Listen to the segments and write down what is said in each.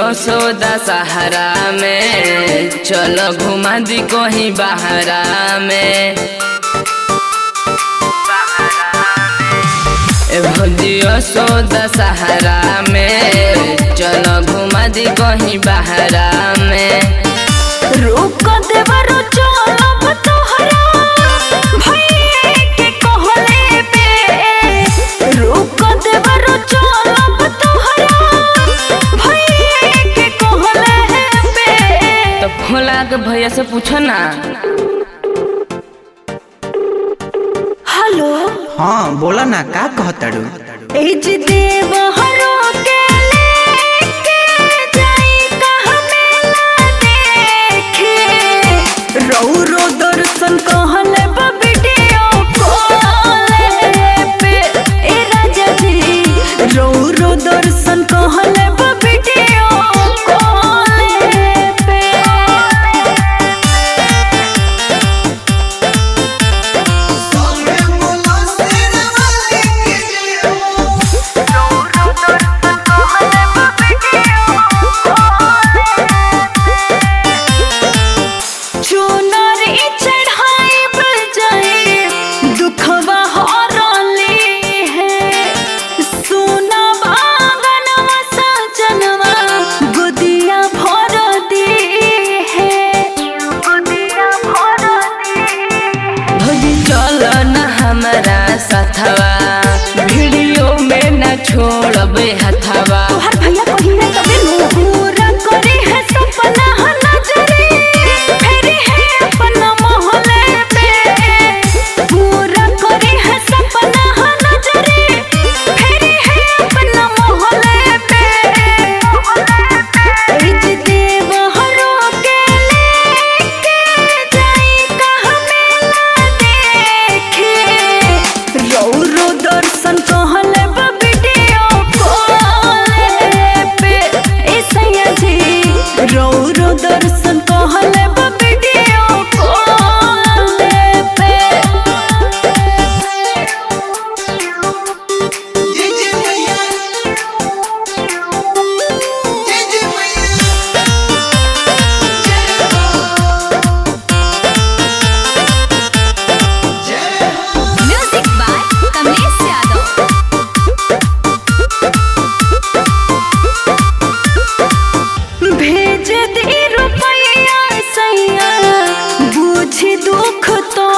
यशोदा सहारा में चलो घुमा दी कहीं बहरा में ए भौजी यशोदा सहारा में चलो घुमा दी कहीं बहरा में रुक देवरो चलब तोहरा भइए के कहले पे रुक देवरो चलब तोहरा भइए के कहले पे तो भोला के भैया से पूछो ना हेलो हाँ बोला ना का कहतड़ू एज देव हरो के लेके जाई कहाँ मेला देखे रौ रो दर्शन कहले बा वीडियो कॉल पे ए राजा जी रौ रो दर्शन कहले बा वीडियो कॉल पे चुनर चढ़ाई बजाए दुखवा हरली है सोना बागनवा सजनवा गुदिया भर दी है गुदिया भर दी भौजी चलो ना हमारा साथवा वीडियो में ना छोड़बे हथवा तोहर भैया कही है तबे नु पूरा करे है सपना नजरे फेरी है अपना मोहल्ले पे पूरा करे है सपना नजरे फेरी है अपना मोहल्ले पे इज देव हरो के लेके जाई कहाँ मेला देखे रौ रो दर्शन कहले बा वीडियो कॉल पे ए सैया जी रौ रो दर्शन कहले बा वीडियो कॉल पे म्यूजिक बाय कमलेश यादव भेज दे रुपया सैया बुझ दुख तो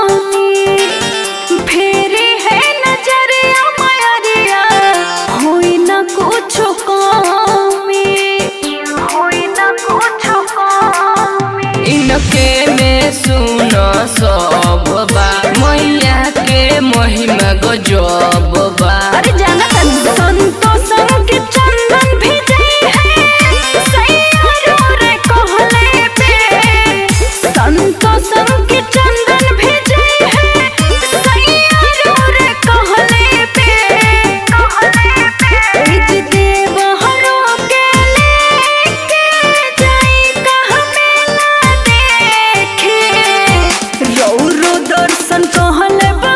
फेरे है नजरिया मायरिया होई ना कुछ कमी होई ना कुछ कमी इनके में सुनो सब बा मैया के महिमा गजब बा अरे जाना तन संतोषम के चंदन भेजे है सैया रे कहले पे संतोषम के चंदन भेजे है सैया रे कहले पे कहले पे इज देव हरो के लेके जाई कहाँ मेला देखे रौ रो दर्शन कहले बा